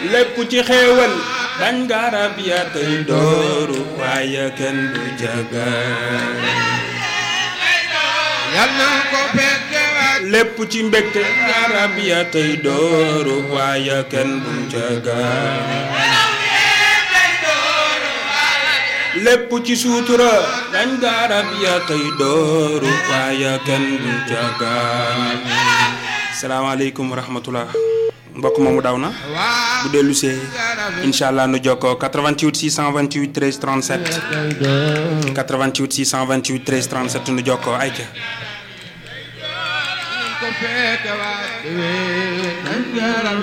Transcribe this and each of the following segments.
lépp ci xéewal bañ garab ya tey dooru waaye kenn du jaga yal na ko fekkewaat lépp ci mbégte garab ya tey dooru waaye kenn du jaga lépp ci suutura dañ garab ya tey dooru waaye kenn du jaga salaamaaleykum wa rahmatullah mbokk moomu daw na bu dellu see incha allah nu jokkoo 88 628 13 37 88 628 13 37 nu jokkoo ayca ko fekkewaat nañ garam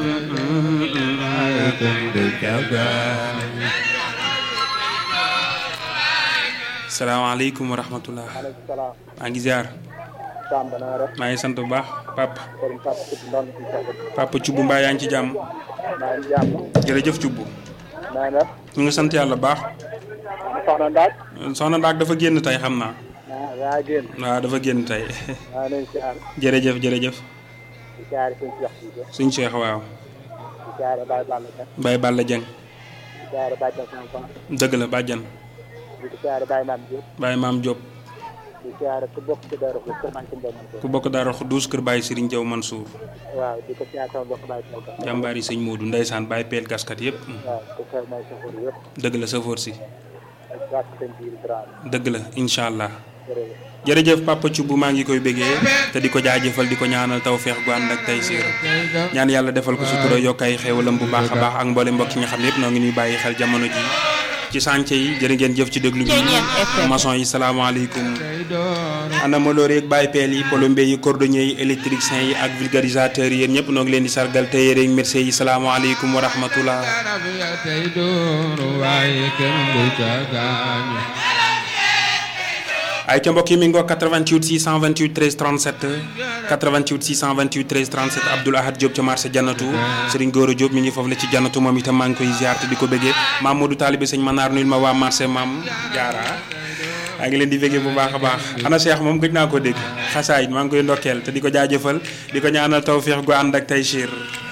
salaamaaleykum wa rahmatullah maaleykum salaam. maa ngi ziar Samba na nga def. maa ngi sant bu baax papa Serigne Fatou Seye Ndon si Samba. papa Thioub mbaa yaa ngi ci jàmm maa ngi jàmm. jërëjëf Thioub naa nga def. ñu ngi sant yàlla bu baax soxna Ndaak. soxna Ndaak dafa génn tey xam naa ah yaa génn. waaw dafa génn tey maa ngi leen si àll. jërëjëf jërëjëf di jaare seen Cheikh Cissé. suñ Cheikh waaw di jaare Baye Balla Dieng. Baye Balla Dieng di jaare Baye Dieng sama fan. dëgg la bàjjan di jaare Baye Mame Diop. Baye Maam Diop di jaare ku bokk ci Darou Khoudoss kër Mansour Mbaye Mansour. ku bokk Daara Xuddus kër Baye Serigne Diaw Mansour waaw di ko jaare sama mbokk Baye Diop. jàmbaar yi sëñ Modou Ndeysaan Baye Peel gaskat yëpp waaw di ko may safar yëpp. dëgg la safoor si ak wàcc seen biir Dramé. dëgg la incha allah jërëjëf. jërëjëf papa Thioub maa ngi koy bëggee te di ko jaajëfal di ko ñaanal tawféex gu ànd ak tey siir ñaan yàlla defal ko sutura yokk ay xéewalam bu baax a baax ak mboole mbokk yi nga xam ne yëpp noo ngi ñuy bàyyi xel jamono ji ci sànce yi jërë ngeen jëf ci déglu bi maçon yi salaamaaleykum ana maloor yeeg Baye Peel yi plombier yi cordonnier yi électricien yi ak vulgarisateur yi yéen ñëpp noo ngi leen di sargal te yére ak merci yi salaamaaleykum wa rahmatullah garab ya tey dooru waaye kenn du ca gaañu ay ca mbokk yi mi ngoo 88 628 13 37 88 628 13 37 Abdoul Ahad Diop ca marché Jannatu Serigne Goro Diop mi ngi foofu la ci Jannatu moom itam maa ngi koy ziar te di ko bëggee Mamadou Talibé sëñ Manar nuyul ma waa marché Mam Jaara maa ngi leen di bëggee bu baax a baax ana Cheikh moom gëj naa ko dégg xasaayit maa ngi koy ndokkeel te di ko jaajëfal di ko ñaanal tawféex gu ànd ak taysiir